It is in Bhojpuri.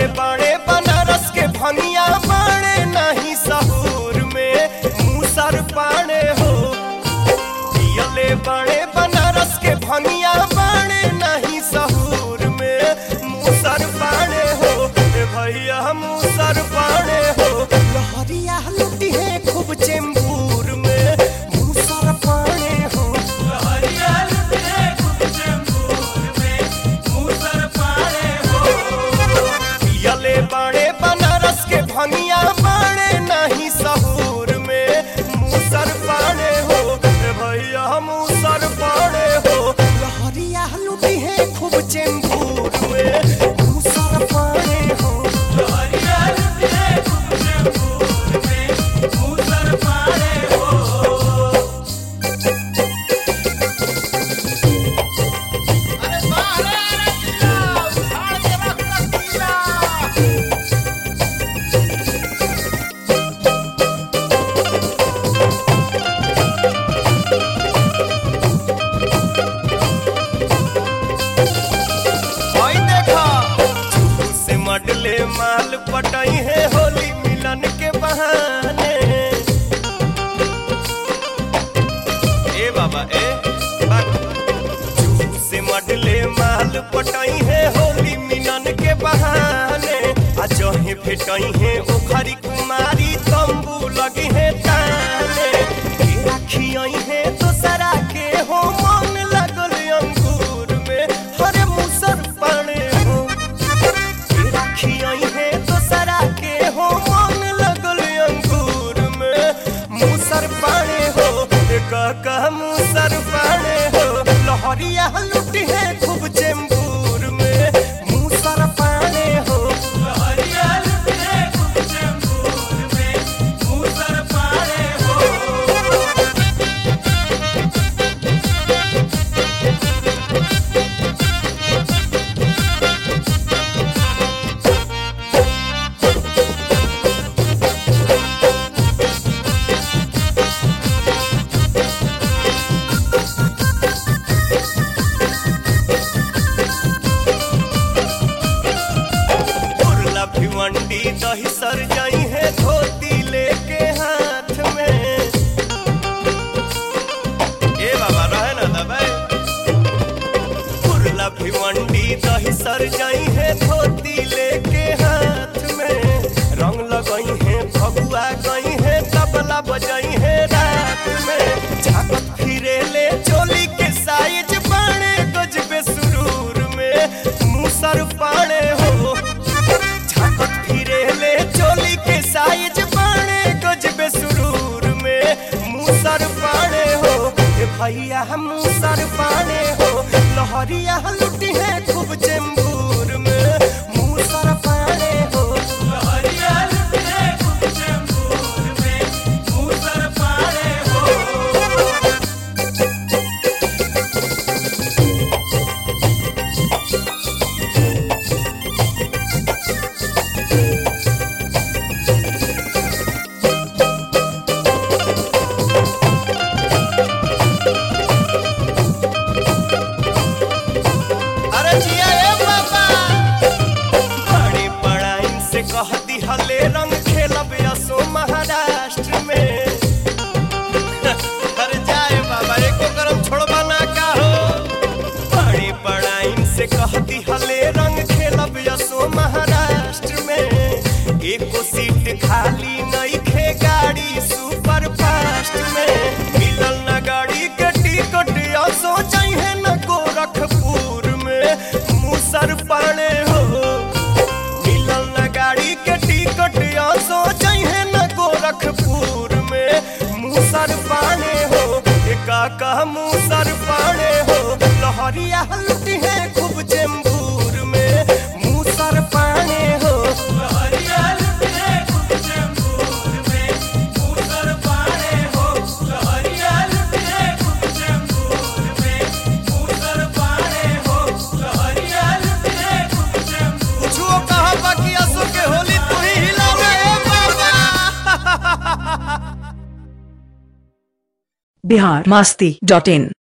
बाड़े बनारस के भंगिया बाड़े नहीं सहूर में मूसर पाड़े हो पियले बाड़े बनारस के भंगिया बाड़े नहीं सहूर में मूसर पाड़े हो ए भैया मूसर पाड़े हो लहरिया लुटी है खूब चेंबूर में मूसर पाड़े हो पियले बाड़े बनारस के भंगिया बाड़े नहीं सहूर में मूसर पाड़े हो ए भैया मूसर पाड़े हो लहरिया लुटी है खूब चेंबूर में मूसर पाड़े हो ओई देखा चूरू से मडले माल पटाई है होली मिलन के बहाने ए बाबा ए बात चूरू से मडले माल पटाई है होली मिलन के बहाने आ जहे भेटाई है ओखरी कुमारी तंबू लगी है ताने के राखियाई है दोसरा के हो मन लगल अंगूर में हरे मुसर पाने हो के राखियाई है दोसरा के हो मन लगल अंगूर में मुसर पाने हो ए काका मुसर पाने हो लहरिया लुटी है खूब चेंबूर में मुसर पाने हो उर्ला भिवंडी दही सर जाई है धोती लेके हाथ में ए बाबा रहे ना दबाई उर्ला भिवंडी दही सर जाई है धोती लेके हाथ में रंग लगाई है फगुआ गई है तबला बजाई है रात में झाकत फिरे ले चोली के साइज बाणे गजबे सुरूर में मुसर पाने हो झाकत फिरे ले चोली के साइज बाणे गजबे सुरूर में मुसर पाने हो ए भैया हम मुसर पाने हो लहरिया लुटी है खूब चेंबूर में मुसर पाने हो अरे जिया ए बाबा बड़ी बड़ाइन से कह दिहले रंग खेलब असो महाराष्ट्र में अरे जाए बाबा एको करम छोड़बा ना का हो बड़ी बड़ाइन से कह दिहले रंग खेलब असो महाराष्ट्र में एको सीट खाली नहीं खे गाड़ी सुपर फास्ट में मिलल ना गाड़ी के टिकट असो चाहिए न गोरखपुर में मुसर पाने हो मिलल न गाड़ी के टिकट असो चाहिए न गोरखपुर में मुसर पाने हो ए काका मुसर पाने हो लहरिया लुटी है खूब चेंबूर में मुसर पाने हो कुछो कहा बाकी असो के होली तू ही हिलावे ए बाबा बिहार मस्ती डॉट इन